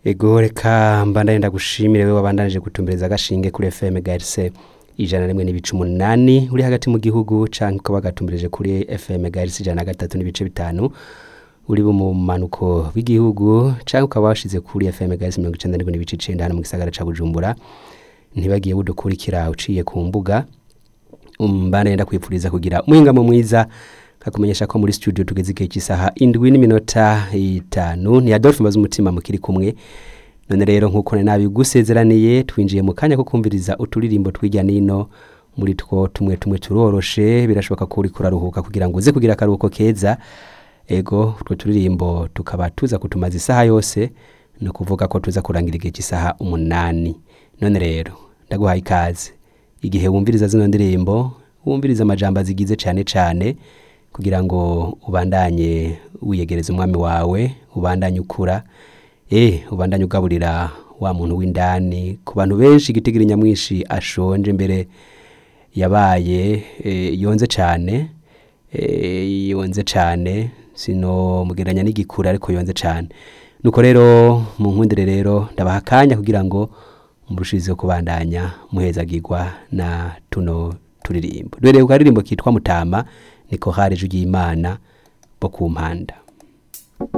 ego reka mbandanye ndagushimire we wabandanije gutumbereza agashinge kuri FM GRC ijana na rimwe n'ibice umunani uri hagati mu gihugu canke ukaba wagatumbereje kuri FM GRC ijana na gatatu n'ibice bitanu uri mu manuko w'igihugu canke ukaba washize kuri FM GRC mirongo icenda n'indwi n'ibice icenda hano mu gisagara ca Bujumbura ntibagiye budukurikira uciye ku mbuga mbandanye ndakwifuriza kugira umuhingamo mwiza kakumenyesha ko muri studio tugeze igihe cy'isaha indwi n'iminota itanu ni Adolphe mbaza umutima mukiri kumwe none rero nk'uko nari nabigusezeraniye twinjiye mu kanya ko kumviriza uturirimbo tw'ijya nino muri two tumwe tumwe turoroshe birashoboka ko uri kuraruhuka kugira ngo uze kugira akaruhuko keza ego utwo turirimbo tukaba tuza kutumaza isaha yose ni ukuvuga ko tuza kurangira igihe cy'isaha umunani none rero ndaguhaye ikaze igihe wumviriza zino ndirimbo wumviriza amajambo azigize cyane cyane kugira ngo ubandanye wiyegereza umwami wawe ubandanye ukura eh ubandanye ugaburira wa muntu w'indani ku bantu benshi igitigiri nyamwinshi ashonje mbere yabaye eh, yonze cyane eh, yonze cyane sino mugeranya n'igikura ariko yonze cyane nuko rero mu nkundire rero ndabaha akanya kugira ngo murushizeho kubandanya muhezagirwa na tuno turirimbo duhereye ku karirimbo kitwa mutama niko hari ijwi ry'imana bo ku mpanda